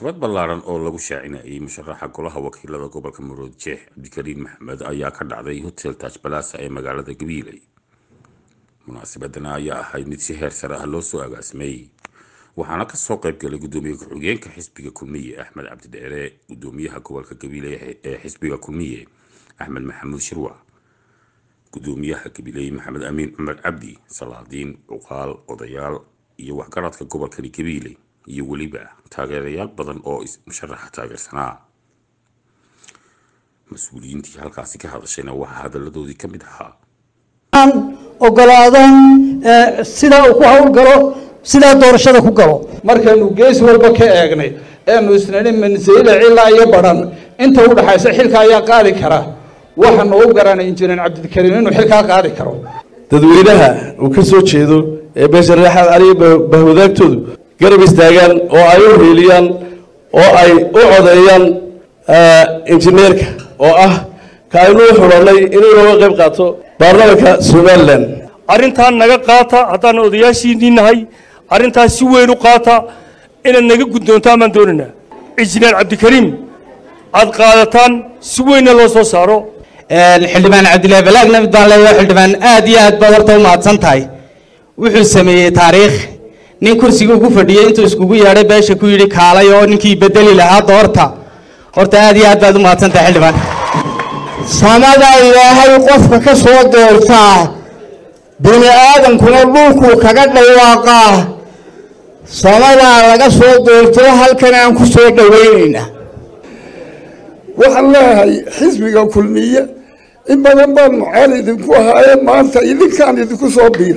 munaasabad ballaaran oo lagu shaacinayay musharaxa golaha wakiilada gobolka muruud jeex cabdikariin maxamed ayaa ka dhacday hotel taj balasa ee magaalada gabiiley munaasabadana ayaa ahayd mid si heer sare ah loo soo agaasimay waxaana kasoo qayb galay gudoomiye ku-xigeenka xisbiga kulmiye axmed cabdidheere gudoomiyaha gobolka gabiiley ee xisbiga kulmiye axmed maxamuud shirwac gudoomiyaha gabiiley maxamed amiin cumar cabdi salaadiin cuqaal odayaal iyo waxgaradka gobolkani gabiiley iyo weliba taageerayaal badan oo musharaxa taageersanaa mas-uuliyiintii halkaasi ka hadashayna waxaa hadaladoodii ka mid ahaa ogolaadan sidaa uu ku hawlgalo sidaa doorashada ku galo markaynu gees walba ka eegnay eenu isnani mansayle cilaa iyo badhan inta u dhaxaysa xilka ayaa qaadi kara waxaanu u garanay injineer cabdikariim inuu xilkaa qaadi karo dadweynaha uu ka soo jeedo ee beesha reexaad caliya bahwadaagtoodu garab istaagaan oo ay u hiiliyaan oo ay u codeeyaan injineerka oo ah ka aynu u xulannay inuu nooga qayb qaato baarlamanka somalilan arrintaan naga qaata haddaan odayaashiinii nahay arrintaas si weyn u qaata inaad naga guddoontaan baan doonaynaa injineer cabdikariim aad qaadataan si weynna loo soo saaro xildhibaan cabdillaahi balaag namid baan leeyahay xildhibaan aad iyo aad baad horta u mahadsan tahay wuxuu sameeyey taariikh nin kursiga ugu fadhiyey intuu iskugu yeedhay beesha ku yidhi kaalay oo ninkii bedeli lahaa doorta horta aad iyo aad baad u mahadsan tahay xildhibaan samada ilaahay qofka ka soo doortaa bini aadamkuna dhulkuu kaga dhawaaqaa samadaa laga soo doorto halkan aan ku soo dhowaynaynaa waxaan leeyahay xisbiga kulmiye in badan baan mucaal idinku ahaaye maanta idinkaan idinku soo biira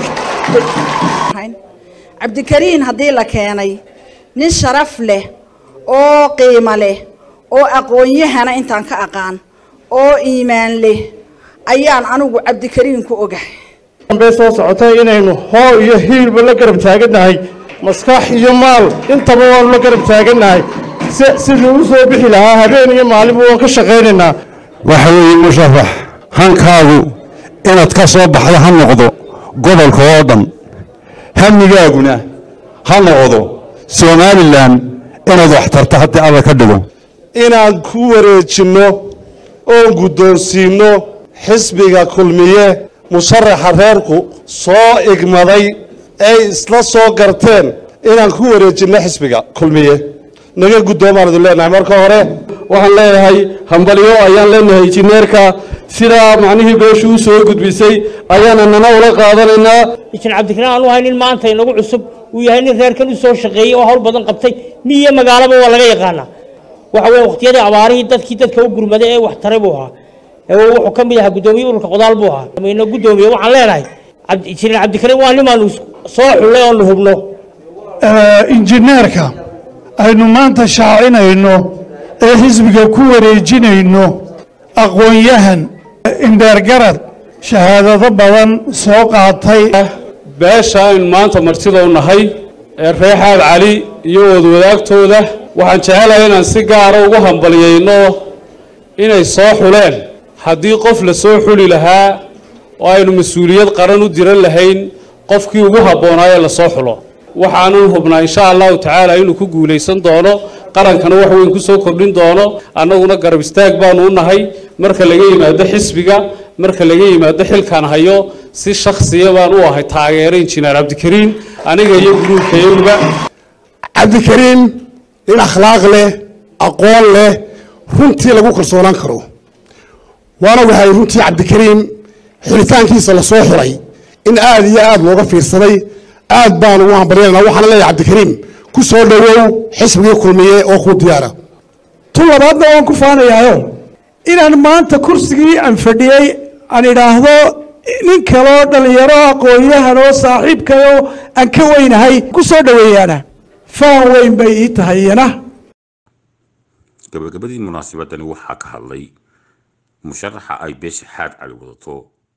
cabdikariin haddii la keenay nin sharaf leh oo qiimo leh oo aqoon-yahana intaan ka aqaan oo iimaan leh ayaan anigu cabdikariin ku ogahay bay soo socotay inaynu hoo iyo hiilba la garab taagannahay maskax iyo maal intaba waanu la garab taagannahay sidii u soo bixi lahaa habeen iyo maalinba waan ka shaqaynaynaa waxa weeye musharax hankaagu inaad ka soo baxdo ha noqdo gobolka oo dhan hamigaaguna ha noqdo somalilan inaad wax tarto haddii alla ka dhigo inaan ku wareejinno oon guddoonsiinno xisbiga kulmiye musharaxa reerku soo igmaday ay isla soo garteen inaan ku wareejinno xisbiga kulmiye naga guddoomaan idin leenahay marka hore waxaan leeyahay hambalyo ayaan leenahay injineerka sidaa macnihii beeshu u soo gudbisay ayaana nana ula qaadanaynaa injineer cabdikariin aanu ahay nin maanta inagu cusub uu yahay nin reerkan u soo shaqeeyey oo hawl badan qabtay miyo magaalaba waa laga yaqaanaa waxa weeye waqtiyadii abaarihii dadkii dadka u gurmaday ee wax taray buu ahaa wuxuu ka mid ahaa guddoomiye ururka qodaal buu ahaa ina guddoomiye waxaan leenahay injineer cabdikariin waa nimaanu soo xullay oonu hubno injineerka aynu maanta shaacinayno ee xisbiga ku wareejinayno aqoon-yahan indheergarad shahaadado badan soo qaatay beesha aynu maanta martida u nahay ee reexaad cali iyo wadwadaagtooda waxaan jecelahay inaan si gaara ugu hambalyayno inay soo xuleen haddii qof la soo xuli lahaa oo aynu mas-uuliyad qaran u diran lahayn qofkii ugu habboonaaye la soo xulo waxaanan hubnaa insha allahu tacaala inuu ku guulaysan doono qarankana wax weyn ku soo kordhin doono annaguna garab istaag baanu u nahay marka laga yimaado xisbiga marka laga yimaado xilkan hayo si shakhsiya baan u ahay taageero injineer cabdikariin aniga iyo guruubkayaguba cabdikariin nin akhlaaq leh aqoon leh runtii lagu kalsoonaan karo waana waxay runtii cabdikariim xulitaankiisa lasoo xulay in aad iyo aad looga fiirsaday aad baan ugu hambalyanana waxaana leeyahay cabdikariim ku soo dhowow xisbigii kulmiye oo kuu diyaara tu labaadna waan ku faanayaayo inaan maanta kursigii aan fadhiyey aan idhaahdo nin kaloo dhallinyaro aqoon-yahan oo saaxiibkayoo aan ka weynahay ku soo dhoweeyaana faan weyn bay ii tahay iyana gabagabadii munaasabadani waxaa ka hadlay musharaxa ay beesha xaad cali wadato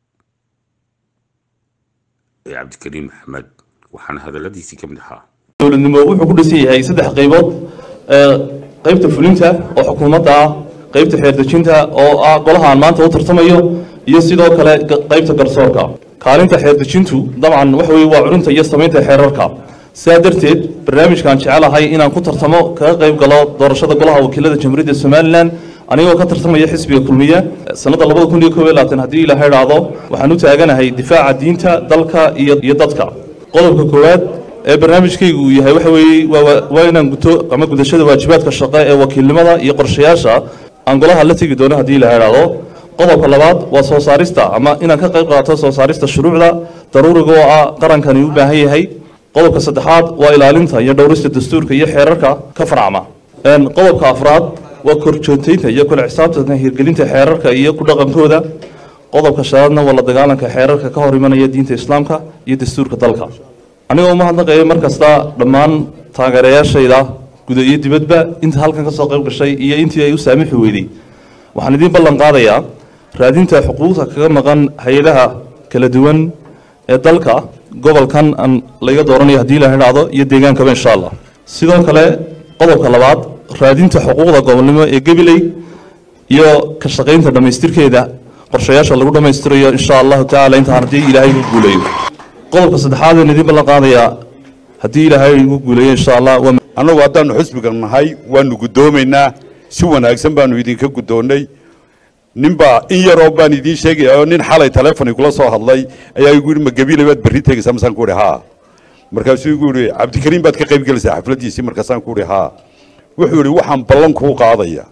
ee cabdikariin maxamed waxaana hadaladiisii ka mid ahaa dowladnimo wuxuu ku dhisan yahay saddex qaybood qaybta fulinta oo xukuumadda ah qaybta xeerdejinta oo ah golahaan maanta u tartamayo iyo sidoo kale qaybta garsoorka kaalinta xeerdejintu dabcan waxa weye waa culinta iyo samaynta xeerarka sidaa darteed barnaamijkaan jecelahay inaan ku tartamo kaga qayb galo doorashada golaha wakiilada jamhuuriyadda somalilan anigoo ka tartamaya xisbiga kulmiye sanadda labada kun iyo koob iyo labaatan haddii ilaaha idhaahdo waxaan u taaganahay difaaca diinta dalka iyo iyo dadka qodobka koowaad ee barnaamijkaygu uu yahay waxa weeye waa waa inaan guto ama gudashada waajibaadka shaqo ee wakiilnimada iyo qorshayaasha aan golaha la tegi doono haddii ilaaha idhaahdo qodobka labaad waa soo saarista ama inaan ka qayb qaato soo saarista shuruucda daruuriga oo ah qarankani u baahan yahay qodobka saddexaad waa ilaalinta iyo dhowrista dastuurka iyo xeerarka ka farcma qodobka afraad waa korjoogtaynta iyo kula xisaabtanka hirgelinta xeerarka iyo ku dhaqankooda qodobka shanaadna waa la dagaalanka xeerarka ka hor imanaya diinta islaamka iyo dastuurka dalka anigoo umahadnaqaya mar kasta dhammaan taageerayaashayda guda iyo dibadba inta halkan ka soo qayb gashay iyo intii ay u saamixi weyday waxaan idiin ballan qaadayaa raadinta xuquuqda kaga maqan hay-adaha kala duwan ee dalka gobolkan aan laga dooranayo haddii la idhaahdo iyo deegaankaba insha allah sidoo kale qodobka labaad raadinta xuquuqda gobolnimo ee gabiley iyo ka shaqaynta dhammaystirkeeda qorshayaasha lagu dhammaystirayo insha allahu tacaala intaan haddii ilaahay igu guuleeyo qodobka saddexaad aan idiin ballan qaadayaa haddii ilaahay igu guuleeyo insha allah waa annagu haddaannu xusbiga nahay waannu guddoomaynaa si wanaagsan baannu idinka guddoonnay ninbaa in yaroo baan idiin sheegaya oo nin xalay telefon igula soo hadlay ayaa igu yidhi ma gabiile baad berri tegaysaa masaan ku idhi haa markaasuu igu yidhi cabdikariim baad ka qayb gelaysaa xafladdiisii markaasaan ku idhi haa wuxuu yidhi waxaan ballan kuu qaadaya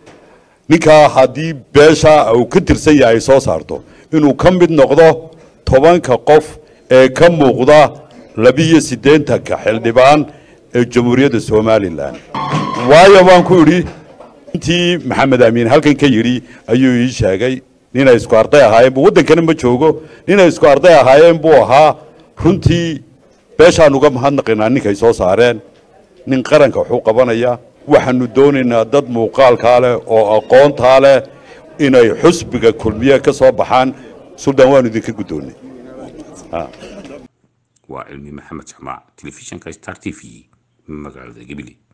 ninkaa haddii beesha uu ka tirsan yahay ay soo saarto inuu ka mid noqdo tobanka qof ee ka muuqda labiyo siddeetanka xildhibaan ee jamhuuriyadda somalilan waayo baan ku idhi intii maxamed amiin halkan ka yidhi ayuu ii sheegay ninay isku arday ahaayeen buu waddankana ma joogo ninay isku arday ahaayeen buu ahaa runtii beeshaan uga mahadnaqaynaa ninkay soo saareen nin qaranka waxuu qabanaya waxaanu doonaynaa dad muuqaalkaa leh oo aqoontaa leh inay xusbiga kulmiye ka soo baxaan suldaan waanu idinka guddoonnay waa cilmi maxamed jamaac telefishinka star t v magaalada gabiley